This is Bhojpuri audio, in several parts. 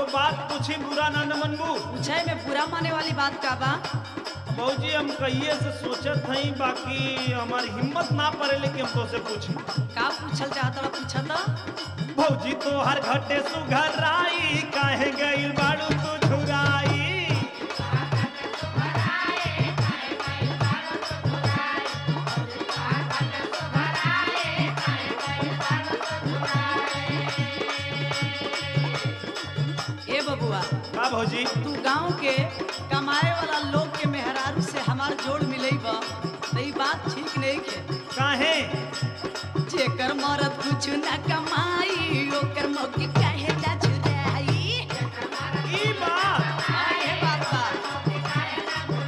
बात पूछी बुरा ना न मनबू पूछे में बुरा माने वाली बात का बा भौजी हम कहिए से सोचत हई बाकी हमारी हिम्मत ना पड़े लेकिन हम तो से पूछी का पूछल चाहत बा पूछत भौजी तो हर घटे सुघराई काहे गइल बाड़ू तू झुराई ए बबुआ का भौजी तू गांव के कमाए वाला लोग के मेहरारू से हमार जोड़ मिले बा तो ई बात ठीक नहीं के काहे जेकर मरद कुछ न कमाई ओकर मौकी काहे ना जुराई ई बात हाँ, ये बात बा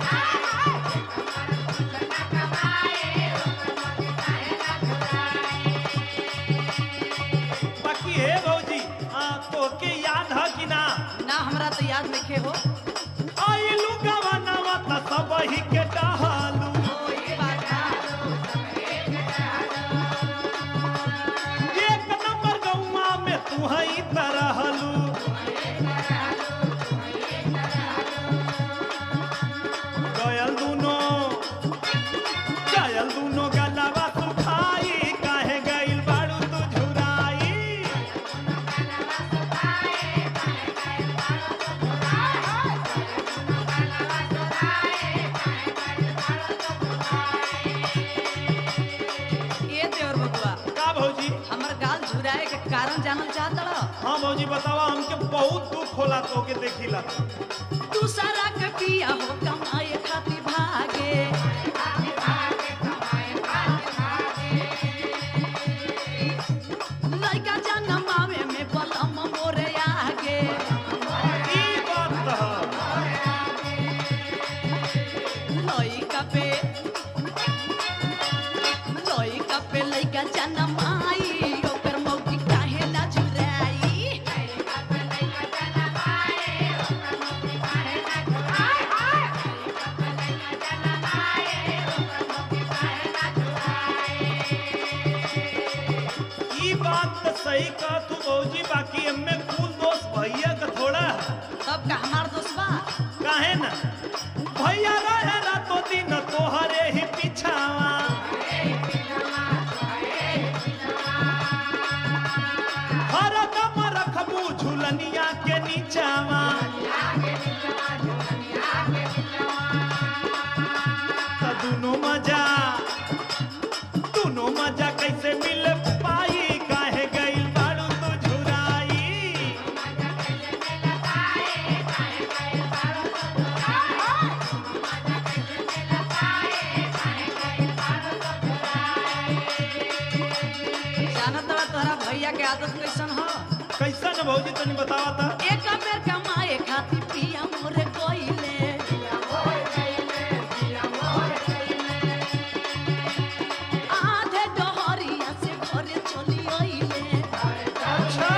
बाकी हे भौजी आ, तोके याद है कि ना ना हमरा तो याद नहीं हो आइलू गवनवा त सब ही के टहलू ओ ये बात बा एक नंबर गौवा में तू हई तरहलू गयल दूनो गयल दूनो गलवा सुखाई काहे गइल बाड़ू तू झुराई ये देवर बबुआ का भौजी हमर गाल झुराए के कारण जानल चाहत रह हाँ भौजी बतावा हमके बहुत दुख होला तोके देखिला दूसरा के पिया हो कमाए खातिर भागे लड़का जनमावे में बलम मोरे आगे ई बात त लड़का पे लड़का पे लड़का जनमाई ओकर मौकी काहे ना जुराई ई बात त सही कह तू भौजी बाकी एमे कुल दोस्त भैया का थोड़ा है तब का हमार दोस्त बा काहे ना भैया रहे रातो दिन तोहरे ही पीछावा हरदम रखबू झुलनिया के नीचावा त दुनो मजा दुनो मजा कैसे मिल पाई काहे गइल बाड़ू तू झुराई जानत बा तोहरा भैया के आदत कैसन हो कैसन भौजी तनी बतावा था एक बेर कमाए खातिर पिया मोरे कोइले आधे डहरिया से घरे चली आइले अच्छा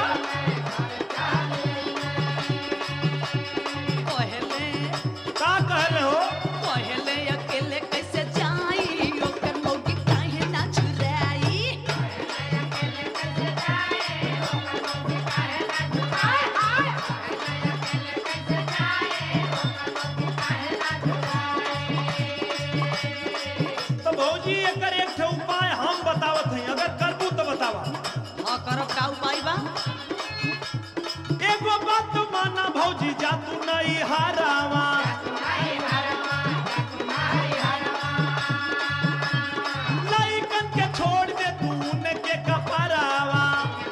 कहले का कहले हो कहले अकेले कैसे जाई ओकर मौकी काहे ना छुराई तो भौजी एकर एक ठे उपाय हम बतावत हई अगर करबू तो बतावा हाँ करब का उपाय बा एगो बात माना भौजी जा तू नहीं हारावा लइकन के छोड़ दे तू उनके कपरावा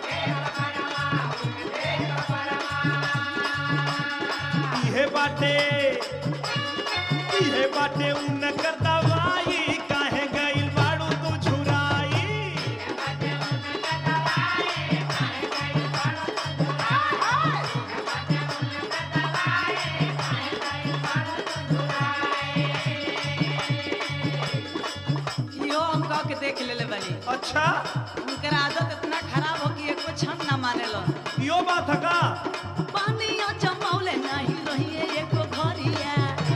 इहे बाटे इहे बाटे उनकर दवाई काहे गइल बाड़ू तू झुराई यो हम कह के देख लेले बानी अच्छा उनकर आदत इतना खराब हो कि एको क्षण ना मानेलो यो बात है का पानिया जमौले नहीं रहिए एको घरिया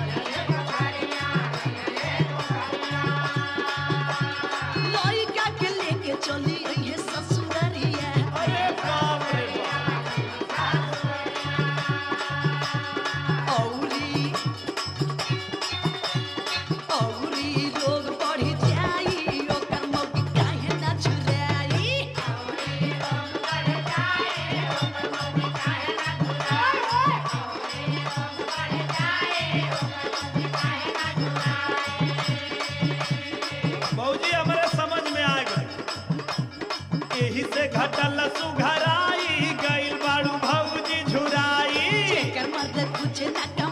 लइका के लेके चली अइहे ससुररिया अरे बाप रे बाप यही से घटल सुघराई गइल बाड़ू भौजी झुराई जेकर मर्द कुछ न